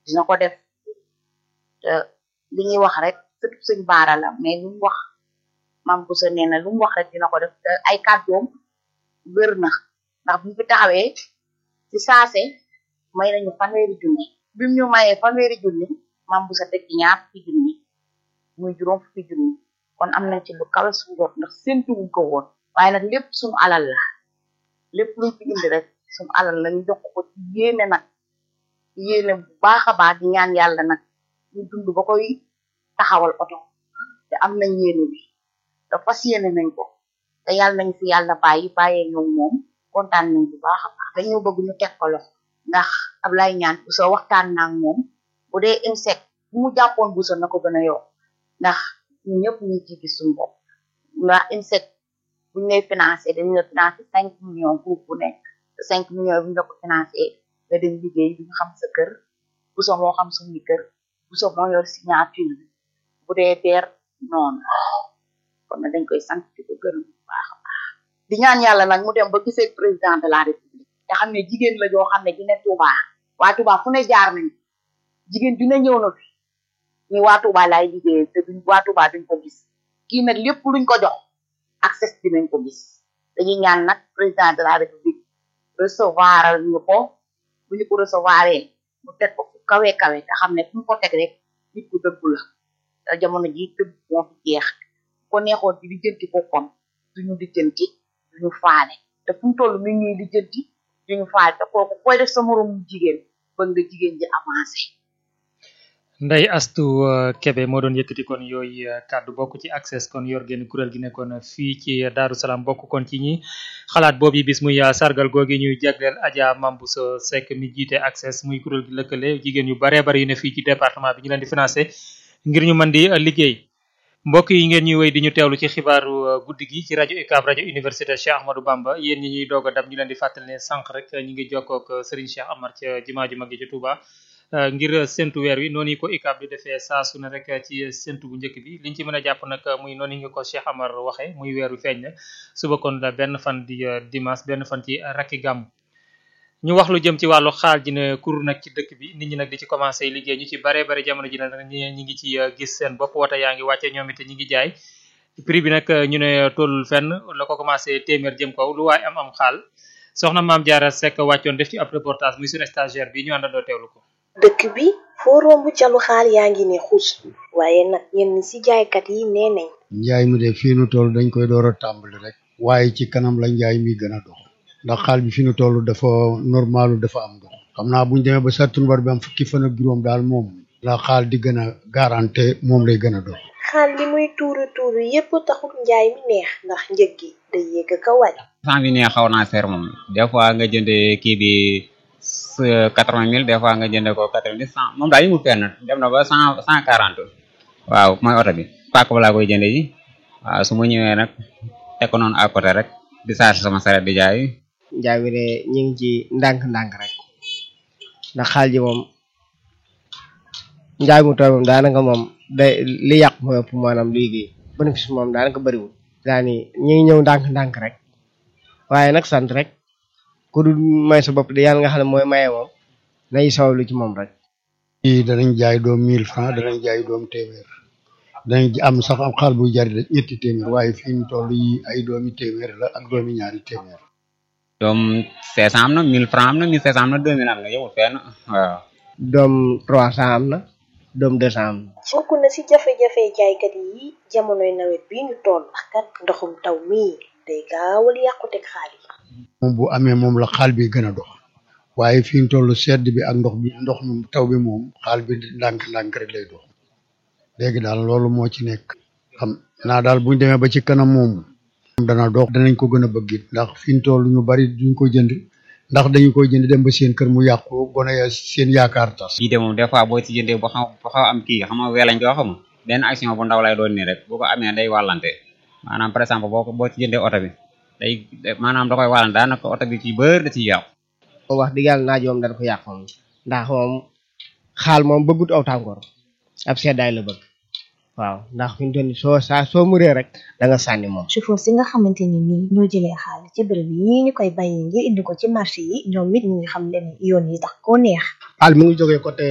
dina ko def te li ñuy wax rek sëtu sëñ baara la mais lu mu wax mam bu sa nee na lu mu wax rek dina ko def te ay kàddoom wér na ndax bu fi taxawee ci saase may nañu fanweeri junni bim ñu mayee fanweeri junni mam bu sa teg ci ñaar fukki junni muy juróom fukki junni kon am nañ ci lu kawe suñu jot ndax séntuwuñ ko woon waaye nag lépp suñu alal la lépp luñ fi indi rek suñu alal la ñu jox ko ci yéene nag yéene bu baax a baax di ñaan yàlla nag ñu dund ba koy taxawal oto te am nañ yéene bi te fas yéene nañ ko te yàlla nañ fi yàlla bàyyi bàyyee ñoom moom kontaan nañ bu baax a baax dañoo bëgg ñu teg ko loxo ndax Ablaye ñaan bu soo waxtaan naa moom bu dee insecte bu mu jàppoon bu so na ko gën a yokk ndax ñun ñëpp ñu ci gis suñu bopp ndax insecte buñ lay financé dañu la financé cinq millions groupe bu nekk te cinq millions bu ñu la ko financé nga dem liggéey bi nga xam sa kër bu so moo xam suñu kër bu so moo yor signature bi bu dee beer noonu kon na dañ koy sant di ko gërëm bu baax a baax di ñaan yàlla nag mu dem ba gisee président de la république te xam ne jigéen la joo xam ne dina Touba waa Touba fu ne jaar nañ jigéen dina ñëw na fi ni waa Touba laay liggéey te duñ waa Touba duñ ko gis kii nag lépp luñ ko jox accès dinañ ko gis dañuy ñaan nag président de la république recevoir ñu ko bu ñu ko recevoir mu teg ko fu kawe kawe te xam ne fu mu ko teg rek nit ku dëggu la te jamono ji dëgg moo fi jeex ko neexoon di lijjanti ko kon duñu lijjanti duñu faale te fu mu toll mi ñuy lijjanti duñu faale te kooku koy def sa moroom jigéen bëgg nga jigéen ji avancé Ndeye Astou Kebe moo doon yëkkati kon yooyu kàddu bokk ci access kon yor génn kuréel gi nekkoon fii ci Daaru Salaam bokk kon ci ñi xalaat boobu bis muy sargal googi ñuy jagleel Adja Mambuso Seck mi jiite access muy kuréel gi lëkkale jigéen yu baree bari yu ne fii ci département bi ñu leen di financé ngir ñu mën di liggéey mbokk yi ngeen ñuy wéy di ñu teewlu ci xibaaru guddi gi ci rajo UCAB rajo université Cheikh Ahmadou Bamba yéen ñi ñuy doog a dab ñu leen di fàttali ne sànq rek ñu ngi jokkoo ak Serigne Cheikh Amar ca jumaa ju mag ji ci Touba ngir séntu weer wi noonu ko UCAB di defee saa su ne rek ci séntu bu njëkk bi liñ ci mën a jàpp nag muy noonu nga ko Cheikh Amar waxee muy weer wi feeñ na suba kon la benn fan di dimanche benn fan ci rakki gàmm ñu wax lu jëm ci wàllu xaal ji ne kur nag ci dëkk bi nit ñi nag di ci commencé liggéey ñu ci bare bare jamono ji nag ñi ñi ngi ci gis seen bopp wata yaa ngi wàcce ñoom it ñi ngi jaay prix bi nag ñu ne tollul fenn la ko commencé téeméer jëm kaw lu waaye am am xaal soxna maam Diarra Seck wàccoon def ci ab reportage muy suñu stagiaire bi ñu àndandoo teewlu ko dëkk bi foo romb calu xaal yaa ngi ne xuus waaye nag ñenn ci jaaykat yi nee nañ njaay mi de fii nu toll dañ koy door a tàmbali rek waaye ci kanam la njaay mi gën a dox ndax xaal bi fi nu toll dafa normalu dafa am dox xam naa buñ demee ba sattumbar bi am fukki fan ak juróom daal moom la xaal di gën a garanté moom lay gën a dox xaal li muy tuuru tuuru yépp taxul njaay mi neex ndax njëg gi day yéeg ka wàcc sant bi neex xaw naa seer moom des fois nga jënde kii bi quatre-vingt mille des fois nga jënde ko quatre-vingt cent moom daal yi mu fenn dem na ba cent cent quarante waaw mooy oto bi pàkk ba laa koy jënde ji waaw su ma ñëwee nag teg ko noonu à côté rek di charge sama saret di jaay njaay mi de ñu ngi ci ndànk-ndànk rek ndax xaal ji moom njaay mu tooy moom daanaka moom day li yàq mooy ëpp maanaam liggéey bénéfice moom daanaka bëriwul daani ñu ngi ñëw ndànk-ndànk rek waaye nag sant rek ku dul may sa bopp de yàlla nga xam ne mooy maye moom nañu sawlu ci moom rek fii danañ jaay doom mille francs danañ jaay doom téeméer danañ am sax am xaal buy jari ñetti téeméer waaye fii ñu toll yi ay doomi téeméer la ak doomi ñaari téeméer doom cinq cent am na mille francs am na mille cinq cent am na deux mille am na yowul fenn waaw doom trois cent am na doom deux cent am na bokk na ci jafe-jafe jaaykat yi jamonoy nawet bi ñu toll ndax kat ndoxum taw mii day gaawal yàquteg xaal yi moom bu amee moom la xaal bi gën a dox waaye fi ñu toll sedd bi ak ndox bi ndox mi taw bi moom xaal bi ndànk-ndànk rek lay dox léegi daal loolu moo ci nekk xam naa daal buñ demee ba ci kanam moom dana dox danañ ko gën a bëgg it ndax fi ñu toll ñu bari duñ ko jënd ndax dañu koy jënd dem ba seen kër mu yàqu gone ya seen yaakaar tas bii de moom des fois boo ci jëndee ba xaw ba xaw am kii xam nga wee lañ ko xam benn action bu ndaw lay doon nii rek bu ko amee day wàllante maanaam par exemple boo ko boo ci jëndee oto bi day maanaam da koy wàllante daanaka oto bi ci bër da ciy yàqu moom wax dëgg yàlla naaj moom dana ko yàq moom ndax moom xaal moom bëggut aw tàngoor ab seddaay la bëgg waaw ndax fi mu toll nii soo saa soo muree rek da nga sànni moom chauffeur si nga xamante ni nii ñoo jëlee xaal ci bërëb yi ñu koy bàyyi ngir indi ko ci marché yi ñoom it ñu ngi xam leen yoon yi tax koo neex xaal mi ngi jógee côté